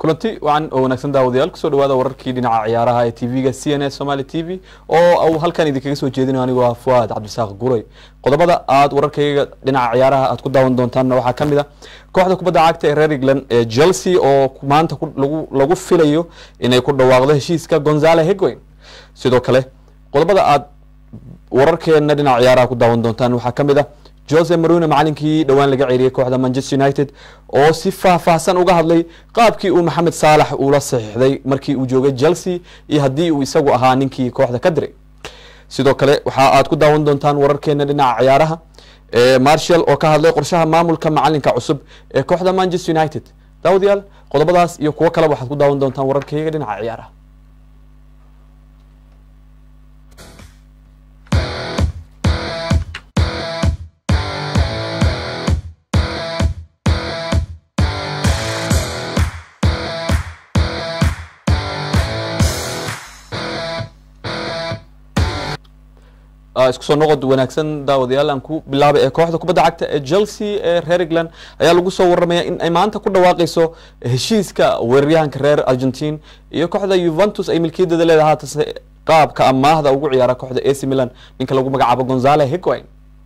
kulanti wacan oo wanaagsan daawadayaal kusoo dhawaada wararkii dhinaca ciyaaraha ee tv-ga c n a somaly t v oo uu halkan idinkaga soo jeedinayo anigoo ah fuaad cabdisaaq guray qodobada aad wararkayga dhinaca ciyaaraha aad ku daawan doontaanna waxaa ka mid a kooxda kubadda cagta ee reer england ee chelsea oo maanta lagu filayo inay ku dhawaaqdo heshiiska gonzale hegwin sidoo kale qodobada aad wararkeena dhinaca ciyaaraha ku daawan doontaan waxaa ka mid a jose marino macalinkii dhowaan laga ceeriyey kooxda manchester united oo si faahfaahsan uga hadlay qaabkii uu maxamed saalax uula saxiixday markii uu joogay chelsea iyo haddii uu isagu ahaa ninkii kooxda ka diray sidoo kale waxa aad ku daawan doontaan wararkeena dhinaca ciyaaraha marshall oo ka hadlay qorshaha maamulka macalinka cusub ee kooxda manchester united daawadayaal qodobadaas iyo kuwo kaleba waxaad ku daawan doontaan wararkeyga dhinaca ciyaaraha isku soo noqod wanaagsan daawadayaal aan ku bilaabay ee kooxda kubadda cagta ee chelsea ee reer england ayaa lagu soo waramaya in ay maanta ku dhawaaqeyso heshiiska weeraryahanka reer argentine iyo kooxda yuventus ay milkiyadeeda leedahay haatase qaabka amaahda ugu ciyaara kooxda ac milan ninka lagu magacaabo gonzale higwin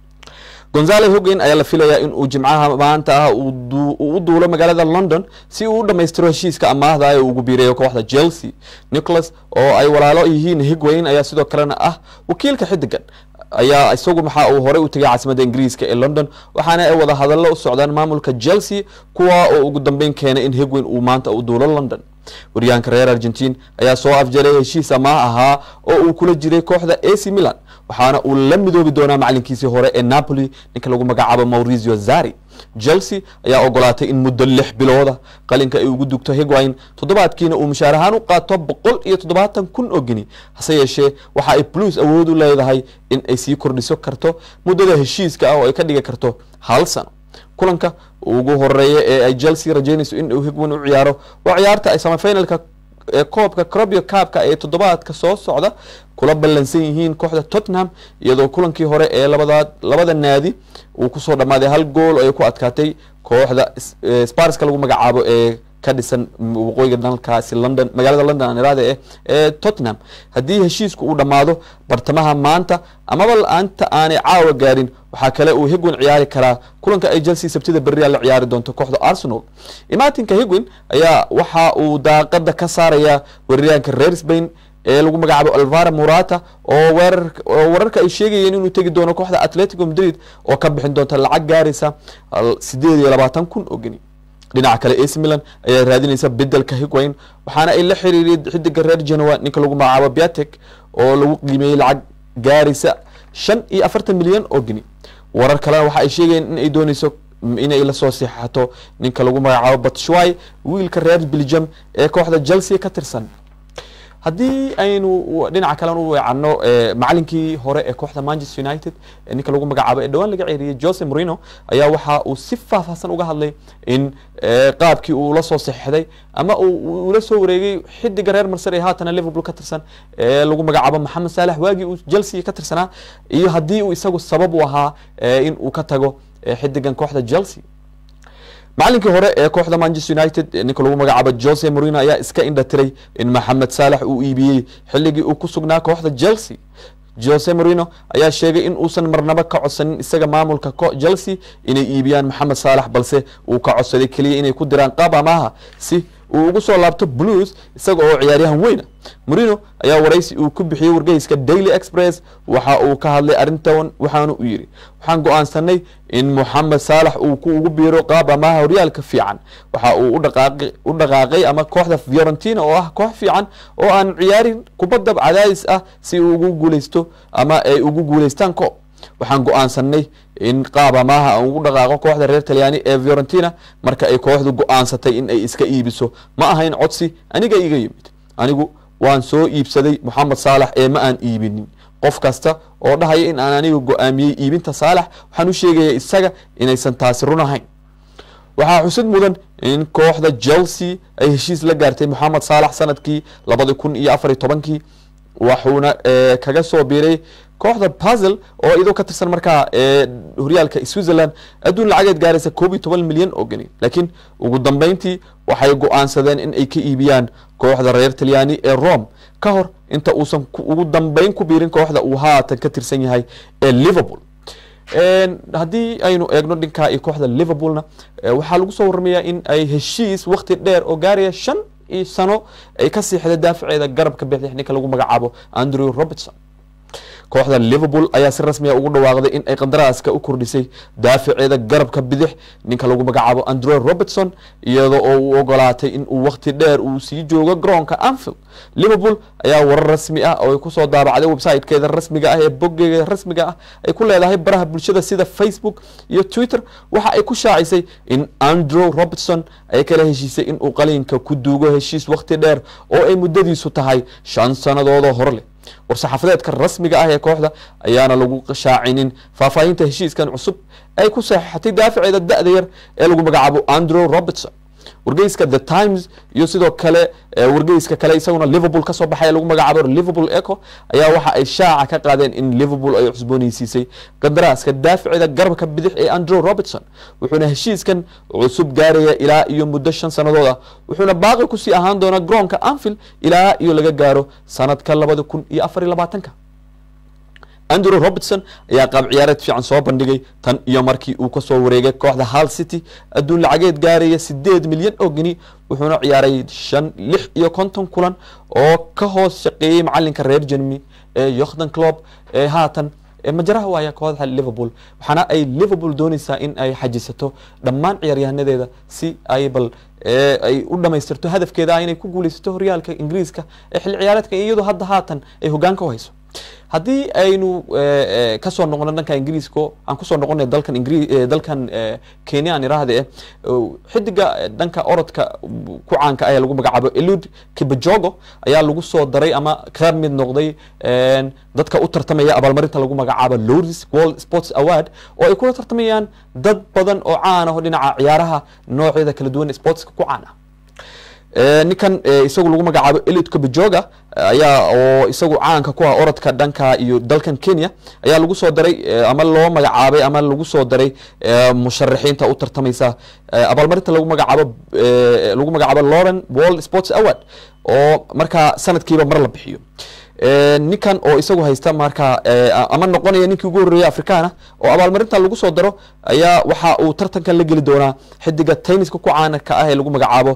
gonzale hogin ayaa la filayaa in uu jimcaha maanta ah uu u duulo magaalada london si uu u dhammaystiro heshiiska amaahda ee ugu biireeyo kooxda chelsea nicholas oo ay walaalo yihiin higwayn ayaa sidoo kalena ah wakiilka xidigan ayaa isagu maxaa uu horey u tegay caasimadda ingiriiska ee london waxaana ay wada hadallo u socdaan maamulka chelsea kuwa oo ugu dambeyn keenay in higwayn uu maanta u duulo london waryahanka reer argentine ayaa soo afjalay heshiis amaah ahaa oo uu kula jiray kooxda ac milan waxaana uu la midoobi doonaa macalinkiisii hore ee napoli ninka lagu magacaabo maurizio zari chelsea ayaa ogolaatay in muddo lix bilooda qalinka ay ugu dugto higwine toddobaadkiina uu mushaar ahaan u qaato boqol iyo toddobaatan kun oo geni hase yeeshee waxa ay blues awood u leedahay in ay sii kordhiso karto muddada heshiiska ah oo ay ka dhigi karto hal sano kulanka ugu horeeya ee ay chelsea rajeynayso in uu higwin u ciyaaro waa ciyaarta ay samafinalka ee koobka crobio cabka ee toddobaadka soo socda kula ballansan yihiin kooxda tottenham iyadoo kulankii hore ee labada labada naadi uu kusoo dhammaaday hal gool ay ku adkaatay kooxda sparska lagu magacaabo ee ka dhisan waqooyiga dalkaasi london magaalada london aan iraada eh ee tottenham haddii heshiisku uu dhammaado bartamaha maanta amaba la-aanta aanay caawa gaarin waxaa kale uu higwin ciyaari karaa kulanka ay chelsea sabtida berria la ciyaari doonto kooxda arsenal imaatinka higwin ayaa waxa uu daaqada ka saaraya weeraryahanka reer spain ee lagu magacaabo alvara murata oo weerar oo wararka ay sheegayeen inuu tegi doono kooxda atletico madrid oo ka bixin doonta lacag gaaraysa sideed iyo labaatan kun oo geni dhinaca kale ac milan ayaa raadinaysa bedelka higwine waxaana ay la xiriiriyay xidiga reer genoa ninka lagu magacaabo biatek oo lagu qiimeeyey lacag gaaraysa shan iyo afartan milyan oo geni warar kalena waxa ay sheegayeen in ay dooneyso inay lasoo seexato ninka lagu magacaabo batshwai wiilka reer belgium ee kooxda chelsea ka tirsan haddii aynu dhinaca kalen u weecanno macalinkii hore ee kooxda manchester united ninka lagu magacaabo ee dhowaan laga ceeriyey jose morino ayaa waxa uu si faahfaahsan uga hadlay in qaabkii uu la soo saxeixday ama ula soo wareegay xidiga reer marser ee haatana liverpool ka tirsan ee lagu magacaabo maxamed saalax waagii uu chelsea ka tirsanaa iyo haddii uu isagu sabab u ahaa in uu ka tago xidigan kooxda chelsea macalinkii hore ee kooxda manchester united ninka lagu magacaabo jose morino ayaa iska indha tiray in maxamed saalax uu iibiyey xilligii uu ku sugnaa kooxda chelsea jose morino ayaa sheegay in uusan marnabo ka codsanin isaga maamulka chelsea inay iibiyaan maxamed saalax balse uu ka codsaday keliya inay ku diraan qaab amaaha si uu ugu soo laabto blues isaga oo ciyaaryahan weyna morino ayaa waraysi uu ku bixiyey wargeyska daily express waxa uu ka hadlay arrintan waxaana u yidhi waxaan go-aansanay in moxamed saalax uu ku ugu biiro qaab amaha horyaalka fiican waxa uu u dhaqaaqay ama kooxda fiorentina oo ah koox fiican oo aan ciyaarin kubadda cadaadis ah si uu ugu guuleysto ama ay ugu guuleystaan koob waxaan go-aansanay in qaab amaaha aan ugu dhaqaaqo kooxda reer talyaani ee fiorentina marka ay kooxdu go-aansatay in ay iska iibiso ma ahayn codsi aniga iga yimid anigu waan soo iibsaday moxamed saalax ee ma aan iibinin qof kasta oo dhahaya in aan aniga go-aamiyey iibinta saalax waxaan u sheegaya isaga inaysan taasi run ahayn waxaa xusid mudan in kooxda chelsea ay heshiis la gaartay moxamed saalax sanadkii labadi kun iyo afariy tobankii waxuuna kaga soo biiray kooxda puzzle oo iyadoo ka tirsan markaa horyaalka switzerland adduun lacageed gaaraysa koob iyo toban milyan oo geni laakiin ugu dambeyntii waxay go-aansadeen in ay ka iibiyaan kooxda reer talyaani ee rome ka hor inta uusan ugu dambeyn ku biirin kooxda uu haatan ka tirsan yahay ee liverpool haddii aynu eegno dhinkaa iyo kooxda liverpoolna waxaa lagu soo waramayaa in ay heshiis wakti dheer oo gaaraya shan iyo sano ay ka siixday daafaceeda garabka bixix ninka lagu magacaabo andrew robertson kooxda liverpool ayaa si rasmiya ugu dhawaaqday in ay qandaraaska u kordhisay daafaceeda garabka bidix ninka lagu magacaabo andrew robertson iyada oo uu ogolaatay in uu wakti dheer uu sii joogo garoonka anfield liverpool ayaa warar rasmi ah oo ay kusoo daabacday websitekeeda rasmiga ah ee boggeeda rasmiga ah ay ku leedahay baraha bulshada sida facebook iyo twitter waxa ay ku shaacisay in andrew robertson ay kala heshiisay in uu qaliinka ku duugo heshiis wakti dheer oo ay muddadiisu tahay shan sannadoodoo hore leh war-saxaafadeedka rasmiga ah ee kooxda ayaana lagu shaacinin faahfaahinta heshiiskan cusub ay ku saxeixatay daafaceeda da-da yar ee lagu magacaabo andrew robertson wargeyska the times iyo sidoo kale wargeyska kale isaguna liverpool kasoo baxay lagu magacaabo liverpool eco ayaa waxa ay shaaca ka qaadeen in liverpool ay cusbooneysiisay qandaraaska daafaceeda garabka bidix ee andrew robertson wuxuuna heshiiskan cusub gaaraya ilaa iyo muddo shan sannadood ah wuxuuna baaqi kusii ahaan doonaa garoonka anfield ilaa iyo laga gaaro sanadka labada kun iyo afar iyo labaatanka andrew robertson ayaa qaab ciyaareed fiican soo bandhigay tan iyo markii uu kasoo wareegay kooxda hal city adduun lacageed gaaraya sideed milyan oo geni wuxuuna ciyaaray shan lix iyo konton kulan oo ka hoos shaqeeyey macalinka reer jermany ee yokhdan clob ee haatan majaraha waaya kooxda liverpool waxaana ay liverpool dooneysaa in ay xajisato dhammaan ciyaaryahanadeeda si ay bal ay u dhamaystirto hadafkeeda ah inay ku guuleysato horyaalka ingiriiska ee xilli ciyaareedka iyadoo hadda haatan ay hogaanka u hayso haddii aynu kasoo noqono dhanka ingiriiska aan kusoo noqonay dalkan ingri dalkan kenya aan iraahde xidiga dhanka orodka ku caanka ah ee lagu magacaabo elud kibajogo ayaa lagu soo daray ama ka mid noqday dadka u tartamaya abaalmarinta lagu magacaabo loris world sports award oo ay kula tartamayaan dad badan oo caan ah oo dhinaca ciyaaraha noocyada kala duwan sportska ku caan ah ninkan isagu lagu magacaabo elid kabajoga ayaa oo isagu caanka ku ah orodka dhanka iyo dalkan kenya ayaa lagu soo daray ama loo magacaabay ama lagu soo daray musharaxiinta u tartamaysa abaalmarinta lagu magacaabo lagu magacaabo lauren world sports award oo markaa sanadkiiba mar la bixiyo ninkan oo isagu haysta markaa ama noqonaya ninkii ugu horreeyay afrikaana oo abaalmarinta lagu soo daro ayaa waxa uu tartankan la geli doonaa xidiga tenniska ku caanaka ah ee lagu magacaabo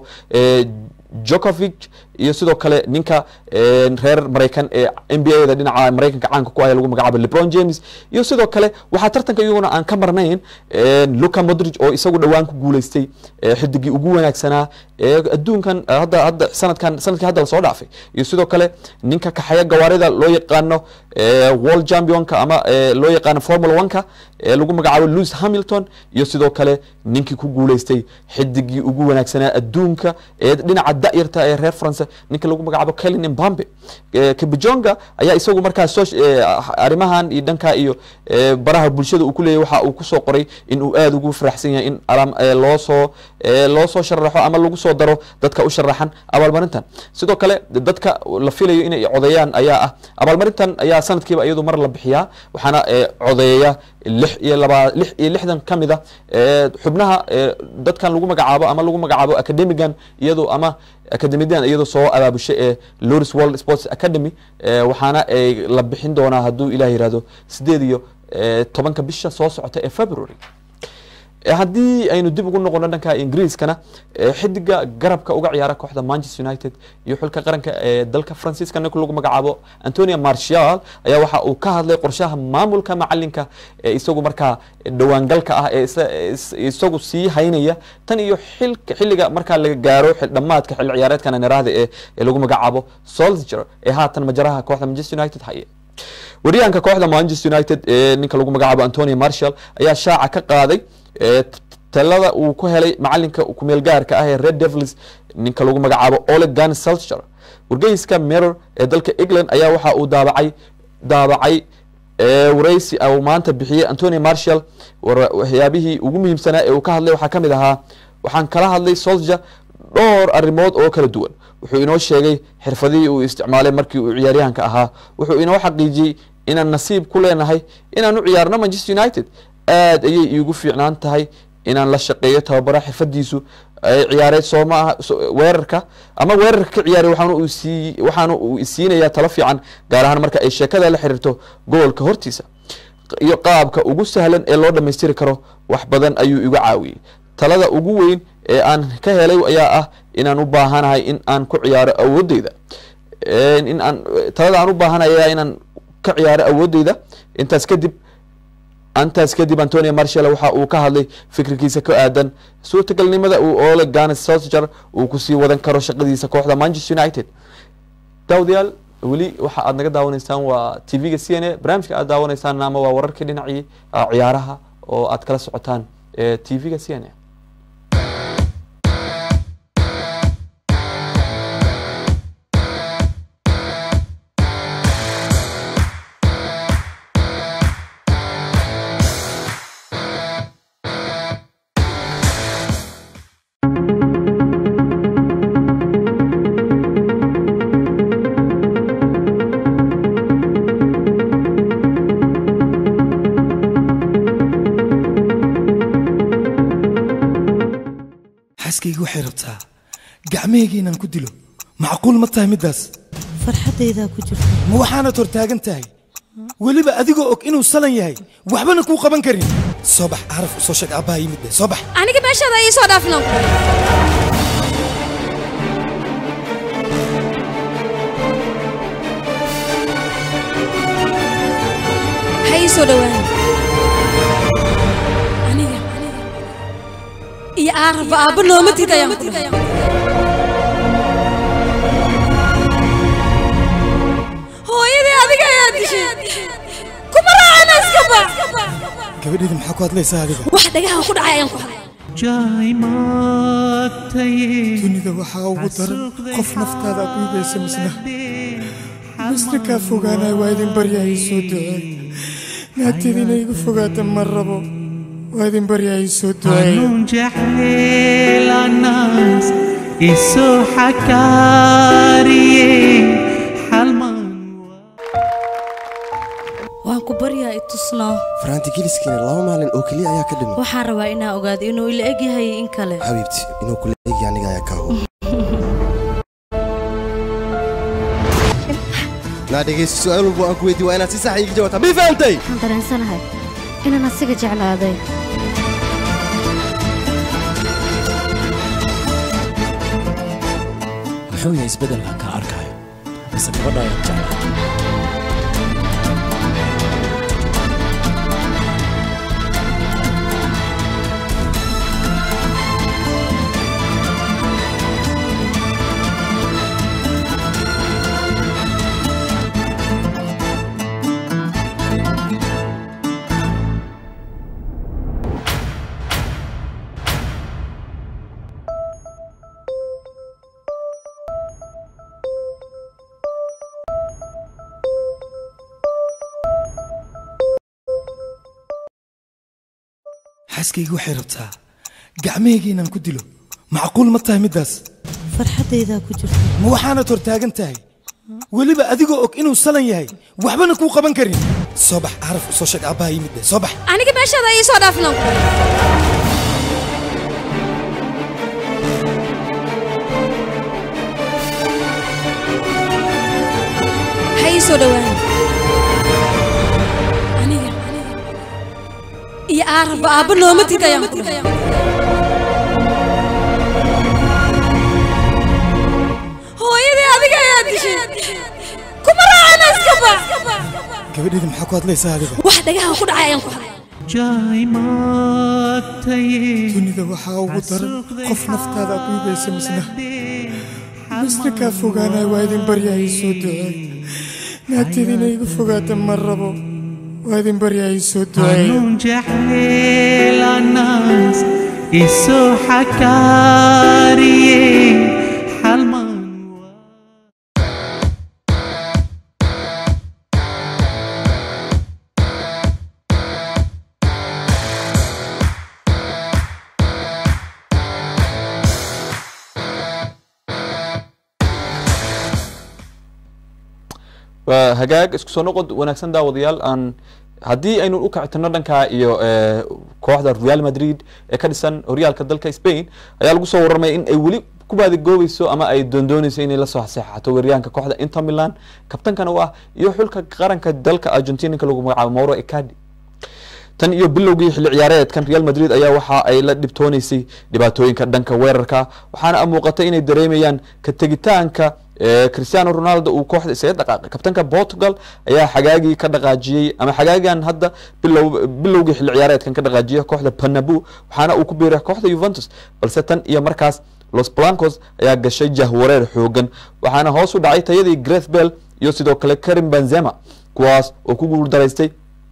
jokovic iyo sidoo kale ninka reer maraykan ee n b a da dhinaca maraykanka caanka ku ah ee lagu magacaabo lebron james iyo sidoo kale waxaa tartanka iyaguna aan ka marnayn luca modrig oo isagu dhowaan ku guuleystay xidigii ugu wanaagsanaa ee adduunkan hadda hadda sanadkan sanadkii hadda lasoo dhaafay iyo sidoo kale ninka kaxaya gawaarida loo yaqaano world championka ama loo yaqaano formula oneka ee lagu magacaabo louis hamilton iyo sidoo kale ninkii ku guuleystay xidigii ugu wanaagsanaa adduunka ee dhinaca da'yarta ee reer france ninka lagu magacaabo kelin mbambe kabijonga ayaa isagu markaa so arrimahan iyo dhanka iyo baraha bulshada uu ku leeyahy waxa uu kusoo qoray in uu aada ugu faraxsan yahay in loo soo loo soo sharaxo ama lagu soo daro dadka u sharaxan abaalmarintan sidoo kale dadka la filayo inay codeeyaan ayaa ah abaalmarintan ayaa sanadkiiba iyadu mar la bixiyaa waxaana codeeya lix iyo laba lix iyo lixdan ka mid a xubnaha dadkan lagu magacaabo ama lagu magacaabo academigan iyadoo ama academidan iyadoo soo abaabushay ee loris world sports academy waxaana ay la bixin doonaa hadduu ilah yihahdo sideed iyo tobanka bisha soo socota ee february haddii aynu dib ugu noqono dhanka ingiriiskana xidiga garabka uga ciyaara kooxda manchester united iyo xulka qaranka ee dalka faransiiska ninka lagu magacaabo antonia martial ayaa waxa uu ka hadlay qorshaha maamulka macalinka ee isagu markaa dhawaangalka ah ee isagu sii haynaya tan iyo xilliga markaa laga gaaro dhamaadka xilli ciyaareedkan niraahda ee lagu magacaabo soldier ee haatan majaraha kooxda manchester united haye wariyahanka kooxda manchester united ee ninka lagu magacaabo antonia martial ayaa shaaca ka qaaday talada uu ku helay macalinka kumeel gaarka ah ee red devils ninka lagu magacaabo ole gan selcher wargeyska mirror ee dalka england ayaa waxa uu daabacay daabacay wareysi uu maanta bixiyey antonia martial waxyaabihii ugu muhiimsanaa ee uu ka hadlay waxaa kamid ahaa waxaan kala hadlay soldier dhowr arrimood oo kala duwan wuxuu inoo sheegay xirfadihii uu isticmaalay markii uu ciyaaryahanka ahaa wuxuu inoo xaqiijiyey inaan nasiib ku leenahay inaan u ciyaarno manchester united aad ayay iigu fiicnaan tahay inaan la shaqeeyo tababara xirfadiisu ciyaareed soo ma aha weerarka ama weerarka ka ciyaaray waxaana uu sii waxaana uu isiinayaa talo fiican gaar ahaan marka ay sheekada la xiriirto gobolka hortiisa iyo qaabka ugu sahlan ee loo dhammaystiri karo wax badan ayuu igu caawiyey talada ugu weyn ee aan ka helay ayaa ah inaan u baahanahay in aan ku ciyaaro awoodeyda in aan talada aan u baahanahay ayaa inaan ka ciyaaro awoodeyda intaas kadib intaas kadib antonio marshall waxa uu ka hadlay fikirkiisa ka aadan suurtagalnimada uu ole ganes solsger uu kusii wadan karo shaqadiisa kooxda manchester united daawadayaal weli waxa aad naga daawanaysaan waa t v-ga c n a barnaamijka aad daawanaysaan ama waa wararkii dhinacii ciyaaraha oo aad kala socotaan t v-ga c n a xaaskayga waxay rabtaa gacmahayga inaan ku dilo macquul ma tahay middaas farxaddaydaa ku jirta ma waxaanad hor taagan tahay weliba adigoo og inuu salan yahay waxbana kuu qaban karin soo bax caraf u soo sheeg aabbaha yimid be soo bax aniga meeshaada ii soo dhaafin ha ii soo dhowaan aniga iyo aaraba aabba nooma tid ayaan ku dhahay hooyadii adiga ayaa dishay kuma raacana iska bax gabadheedii maxaa ku hadlaysaa adiga wax dhagaha ku dhacay ayaan ku hadlay dunida waxaa ugu daran qof naftaada aad dhiibaysa misna misna kaa fogaanaya waa idin baryahay soo duceey naagteeda inay igu fogaata ma rabo waa idin baryahay soo duceey قانون جحيل الناس إسو حكاري حلمان waan ku baryaa i tusnaa faraanti geliskiina laba maalin oo keliya ayaa ka dhiman waxaan rabaa inaa ogaado inuu ila eg yahay in kale xabiibti inuu kula eegi aniga ayaa kaa hubo naa dhegaysta su-aal walba aan ku weydiin waa inaad si sax iiga jawaabtaa mii fahamtay waxaan dareensanahay inaan asiga jeclaaday muxuu yahay isbeddelkan kaa arkayo mise gabadha ayaad jeclaa xaaskayga waxay rabtaa gacmahayga inaan ku dilo macquul ma tahay middaas farxaddaydaa ku jirta ma waxaanad hor taagan tahay weliba adigoo og inuu salan yahay waxbana kuu qaban karin soo bax caraf u soo sheeg aabbaha yimid be soo bax aniga meeshaada ii soo dhaafin ha ii soo dhowaan aniga iyo aaraba aabba nooma tid ayaan ku dhahay hooyadii adiga ayaa dishay kuma raacana iska bax gabadheedii maxaa ku hadlaysaa adiga wax dhagaha ku dhacay ayaan ku hadlay جاي ما تيه dunida waxaa ugu daran qof naftaada aad dhiibaysa misna misna kaa fogaanaya waa idin baryahay soo duceey naagteeda inay igu fogaata ma rabo waa idin baryahay soo duceey قانون جحيل الناس إسو حكاري حلمان waa hagaag isku soo noqod wanaagsan daawadayaal aan haddii aynu u kacitino dhanka iyo eh, kooxda real madrid ee ka dhisan horyaalka dalka spain ayaa lagu soo warramaya in ay weli ku baadigoobayso ama ay doondoonayso inay lasoo saxeixato weeryahanka kooxda inter milan kabtankana u ah iyo xulka qaranka dalka argentinanka lagu magacaabo mauro icadi tan iyo bilowgii xilli ciyaareedkan real madrid ayaa waxa ay la dhibtooneysay dhibaatooyinka dhanka weerarka waxaana muuqatay inay dareemayaan ka tegitaanka eh, cristiano ronaldo uu kooxda isaga dhaqaaqay kabtanka portugal ayaa xagaagii ka dhaqaajiyey ama xagaagan hadda bilow bilowgii xilli ciyaareedkan ka dhaqaajiyay kooxda panabu waxaana uu ku biiray kooxda juventus balse tan iyo markaas los blancos ayaa gashay jahwareer xoogan waxaana hoos u dhacay tayadii greth bell iyo sidoo kale karim benzema kuwaas oo ku guuldaraystay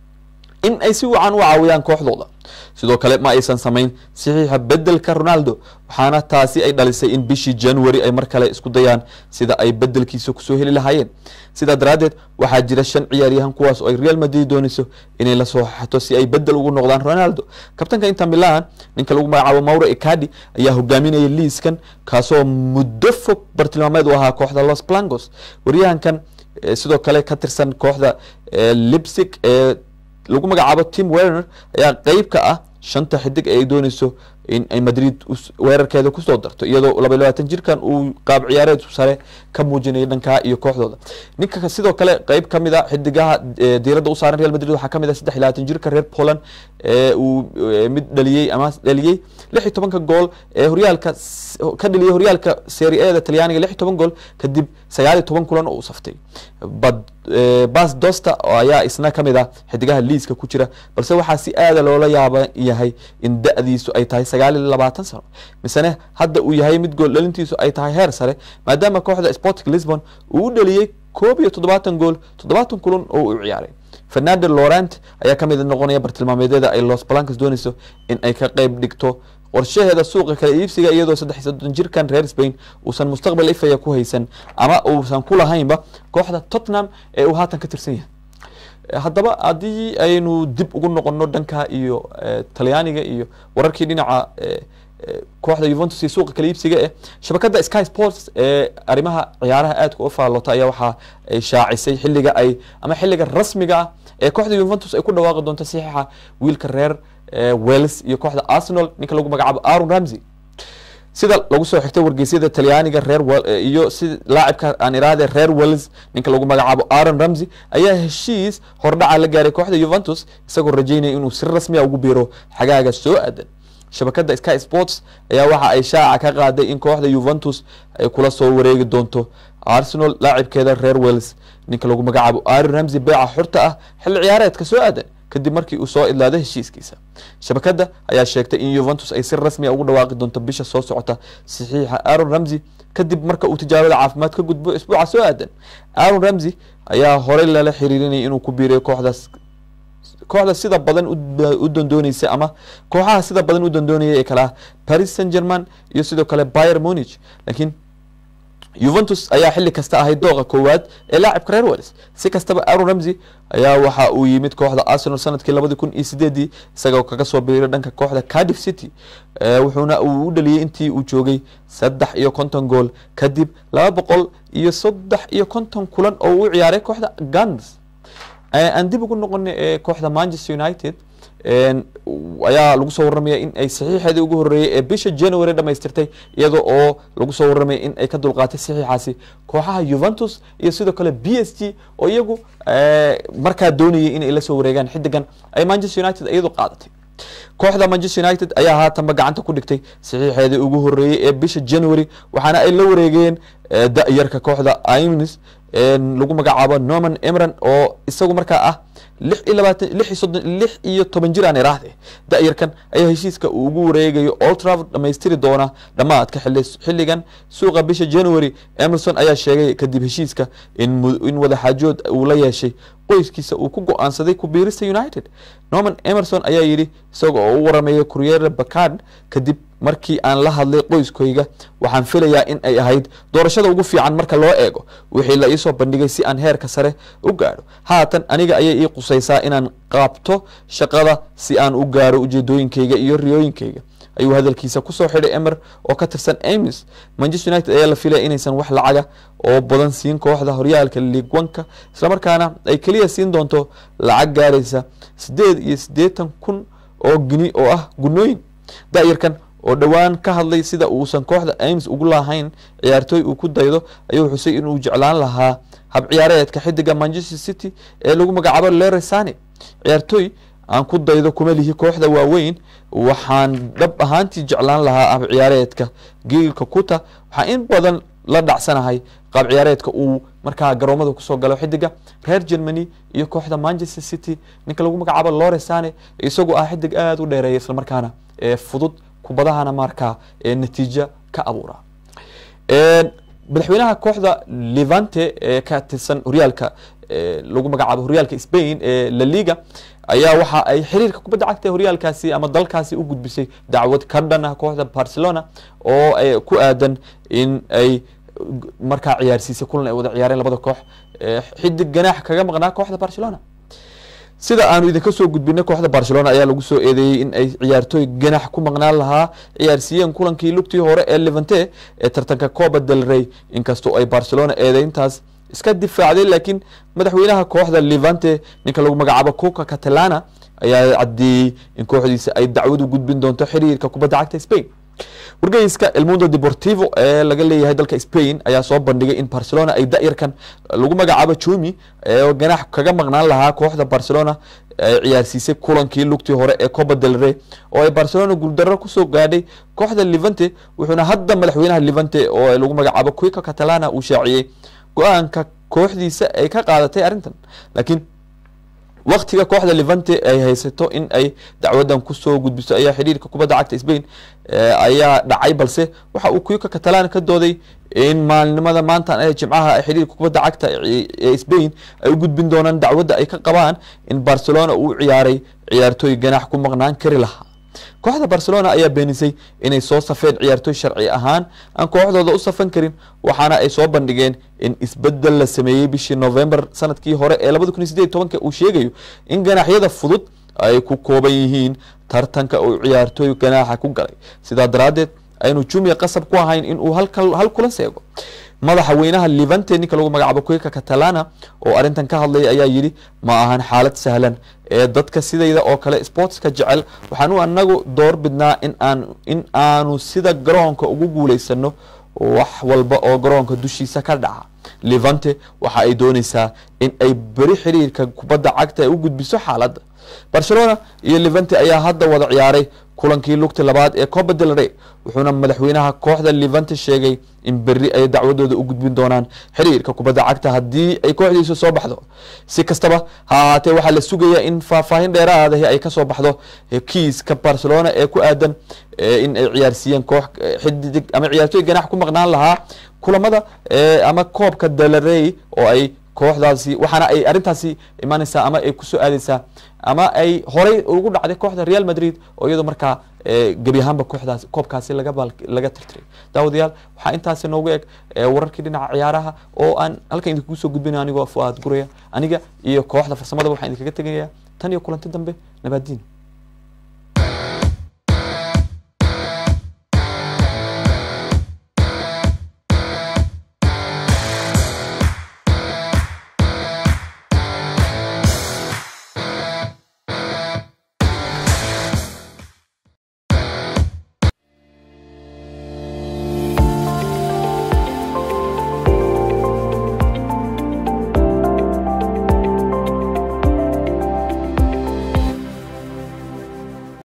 in ay si wacan u caawiyaan kooxdooda sidoo kale ma aysan samayn saxiixa bedelka ronaldo waxaana taasi ay dhalisay in bishii january ay mar kale isku dayaan sida ay bedelkiisa kusoo heli lahaayeen sidaa daraaddeed waxaa jira shan ciyaaryahan kuwaas oo ay real madrid doonayso inay la soo xato si ay bedel ugu noqdaan ronaldo kabtanka inter milan ninka lagu magacaabo mauro icadi ayaa hogaaminaya liiskan kaasoo muddo fog bartilmaameed u ahaa kooxda los blancos waryahankan eh, sidoo kale ka tirsan kooxda eh, lipsig ee lagu magacaabo tim werner ayaa qeyb ka ah shanta xidig ee ay dooneyso in ay madrid us- weerarkeeda kusoo darto iyadoo laba iyo labaatan jirkan uu qaab ciyaareed sare ka muujinaya dhankaa iyo kooxdooda ninka ka- sidoo kale qeyb ka mid a xidigaha eh, diiradda u saaran real madrid waxaa ka mid ah saddex iyo labaatan jirka reer poland ee uu eh, mid dhaliyey ama dhaliyey lix iyo tobanka gool ee horyaalka s- ka dhaliyey horyaalka serie a da talyaaniga lix iyo toban gool kadib sagaal iyo toban kulan oo uu saftay bad eh, bas dosta oo ayaa isna ka mid ah xidigaha liiska ku jira balse waxaa si aada loola yaaba yahay in da-diisu ay tahay sagaal iyo labaatan sano misene hadda uu yahay mid gool dhalintiisu ay tahay heer sare maadaama kooxda sporting lisbon uu u dhaliyey koob iyo toddobaatan gool toddobaatan kulan oo uu ciyaaray fernando laurent ayaa ka mid noqonaya bartilmaameedyada ay los blancos dooneyso in ay ka qeyb dhigto qorshaheeda suuqa kala iibsiga iyadoo saddex iyo soddon jirkan reer spain uusan mustaqbal ifaya ku haysan ama uusan ku lahaynba kooxda tottenham ee uu haatan ka tirsan yahay Eh, haddaba haddii aynu dib ugu noqono dhanka iyo eh, talyaaniga iyo wararkii dhinaca eh, eh, kooxda juventus iyo suuqa kala iibsiga eh shabakada sky sports ee arrimaha ciyaaraha aadka u faallota ayaa waxaa ay shaacisay xilliga ay ama xilliga rasmiga ah ee kooxda juventus ay ku dhawaaqi doonto saxiixa wiilka reer eh, wales iyo kooxda arsenal ninka lagu magacaabo aaron ramsey sida lagu soo xigtay wargeysyada talyaaniga reer Wel- eh, iyo si laacibka aan iraade reer wales ninka lagu magacaabo aaron ramsey ayaa heshiis hordhaca la gaaray kooxda juventus isagoo rajeynaya inuu si rasmi a ugu biiro xagaaga soo aadan shabakada sky sports ayaa waxa ay shaaca ka qaaday in kooxda juventus ay kula soo wareegi doonto arsenal laacibkeeda reer wales ninka lagu magacaabo aaron ramsey beeca xurta ah xilli ciyaareedka soo aadan kadib markii uu soo idlaaday heshiiskiisa shabakada ayaa sheegtay in juventus ay si rasmi a ugu dhawaaqi doonto bisha soo socota saxiixa aaron ramsey kadib marka uu tijaabada caafimaad ka gudbo isbuuca soo aadan aaron ramsey ayaa horey lala xiriirinayay inuu ku biiriyo kooxdaas kooxda sida badan u- u dandooneysa ama kooxaha sida badan u dandoonaya ee kale ah paris saint german iyo sidoo kale bayer munich laakiin juventus ayaa xilli kasta ahayd dooqa koowaad ee laacibka reer wales si kastaba aaron ramsey ayaa waxa uu yimid kooxda arsenal sanadkii labadi kun iyo sideedii isagoo kaga soo biiray dhanka kooxda cardiff city Eh, wuxuuna uu u dhaliyey intii uu joogay saddex iyo konton gool kadib laba boqol iyo saddex iyo konton kulan oo uu u ciyaaray kooxda guns Eh, aan dib ugu noqonay ee kooxda manchester united een, w- ayaa lagu soo warramaya in ay saxiixeedii ugu horreeyay ee bisha january dhamaystirtay iyada oo lagu soo warramaya in ay ka dulqaatay saxiixaasi kooxaha juventus iyo sidoo kale b s g oo iyagu eh, markaa doonayay inay la soo wareegaan xidigan ay manchester united iyadu qaadatay kooxda manchester united ayaa haatanba gacanta ku dhigtay saxiixeedii ugu horreeyey ee bisha january waxaana ay la wareegeen eh, da-yarka kooxda imnis lagu magacaabo norman emran oo isagu markaa ah lix iyo labaatan lix iyo soddon lix iyo toban jir aan iraahde da-yarkan ayaa heshiiska uu ugu wareegayo old trafford dhamaystiri doona dhammaadka xilli xilligan suuqa bisha january emerson ayaa sheegay kadib heshiiska in mu- in wadaxaajood uu la yeeshay qoyskiisa uu ku go-aansaday ku biirista united norman emerson ayaa yidhi isaga oo u warameeya courier bacard kadib markii aan la hadlay qoyskayga waxaan filayaa in ay ahayd doorashada ugu fiican marka loo eego wixii la iisoo bandhigay si aan heerka sare u gaadho haatan aniga ayay ii qusaysaa inaan qaabto shaqada si aan u gaaro ujeedooyinkayga iyo riyooyinkayga ayuu hadalkiisa kusoo xidhay emer oo ka tirsan amis manchester united ayaa la filaya inaysan wax lacaga oo badan siin kooxda horyaalka league oneka islamarkaana ay keliya siin doonto lacag gaaraysa sideed iyo siddeetan kun oo gini oo ah gunooyin da-yarkan oo dhowaan ka hadlay sida uusan kooxda ames ugu lahayn ciyaartooy uu ku daydo ayuu xusay inuu jeclaan lahaa hab ciyaareedka xidiga manchester city ee lagu magacaabo lere sane ciyaartooy aan ku daydo kuma lihi kooxda waaweyn waxaan dhab ahaantii jeclaan lahaa hab ciyaareedka giilka kuta waxaa in badan la dhacsanahay qaab ciyaareedka uu markaa garoomada kusoo galo xidiga reer germany iyo kooxda manchester city ninka lagu magacaabo lore sane isagoo ah xidig aada u dheereeya islamarkaana ee fudud kubadahana markaa ee natiijo ka abuura madaxweynaha kooxda levante ee ka tirsan horyaalka lagu magacaabo horyaalka spain ee la liga ayaa waxa ay xiriirka kubadda cagta ee horyaalkaasi ama dalkaasi u gudbisay dacwad ka dhan ah kooxda barcelona oo ay ku aadan in ay markaa ciyaarsiisay kulan ay wada ciyaareen labada koox xidig ganaax kaga maqnaa kooxda barcelona sida aanu idinka soo gudbinay kooxda barcelona ayaa lagu soo eedeeyey in ay ciyaartooy ganax ku maqnaan lahaa ciyaarsiiyeen kulankii lugtii hore ee levante ee tartanka coba del rey inkastoo ay barcelona eedeyntaas iska difaacday laakiin madaxweynaha kooxda levante ninka lagu magacaabo coca catalana ayaa caddeeyey in kooxdiisa ay dacwadu gudbin doonto xiriirka kubadda cagta spain wargeyska elmundo deportivo ee laga leeyahay dalka spain ayaa soo bandhigay in barcelona ay da-yarkan lagu magacaabo jumi ee ganax kaga maqnaan lahaa kooxda barcelona ay ciyaarsiisay kulankii lugtii hore ee coba del rey oo ay barcelona guuldarro kusoo gaadhay kooxda levante wuxuuna hadda madaxweynaha levante oo lagu magacaabo quica catalana uu shaaciyey go-aanka kooxdiisa ay ka qaadatay arrintan laakiin waktiga kooxda levante ay haysato in ay dacwadan kusoo gudbiso ayaa xiriirka kubadda cagta spain ayaa dhacay balse waxa uu kuyuka catalan ka dooday in maalinimada maanta ee jimcaha ee xiriirka kubadda cagta ee spain ay u gudbin doonaan dacwadda ay ka qabaan in barcelona uu ciyaaray ciyaartooy ganax ku maqnaan kari lahaa kooxda barcelona ayaa beenisay inay soo safeen ciyaartooy sharci ahaan aan kooxdooda u safan karin waxaana ay soo bandhigeen in isbedel la sameeyey bishii november sanadkii hore ee labada kun iyo sideed tobanka uu sheegayo in ganaxyada fudud ay ku kooban yihiin tartanka uu ciyaartooy ganaaxa ku galay sidaa daraaddeed aynu jumia qasab ku ahayn in uu hal kulan seego madaxa weynaha levante ninka lagu magacaabo kuika catalana oo arrintan ka hadlaya ayaa yidhi ma ahan xaalad sahlan ee dadka sidayda oo kale sportska jecel waxaanu anagu door bidnaa in aan in aanu sida garoonka ugu guulaysano wax walba oo garoonka dushiisa ka dhaca levante waxa ay dooneysaa in ay beri xiriirka kubadda cagta ay u gudbiso xaaladda barcelona iyo levante ayaa hadda wada ciyaaray kulankii lugti labaad ee coba del rey wuxuuna madaxweynaha kooxda levante sheegay in beri ay dacwadooda u gudbin doonaan xiriirka kubadda cagta haddii ay kooxdiisu soo baxdo si kastaba ha ahaatee waxaa la sugayaa in faahfaahin dheeraadahi ay kasoo baxdo kiiska barcelona ee ku aadan in ay ciyaarsiiyeen koox xidig ama ciyaartooy ganax ku maqnaan lahaa kulamada ama koobka delarey oo ay kooxdaasi waxaana ay arrintaasi imaaneysaa ama ay kusoo aadeysaa ama ay horey ugu dhacday kooxda real madrid oo iyadoo markaa gebi ahaanba kooxdaasi koobkaasi laga laga tirtiray daawadayaal waxaa intaasi noogu eg wararkii dhinaca ciyaaraha oo aan halkan idinkugu soo gudbinay anigoo fuaad guraya aniga iyo kooxda farsamadaba waxaan idinkaga tegaya tan iyo kulanti dambe nabaadiin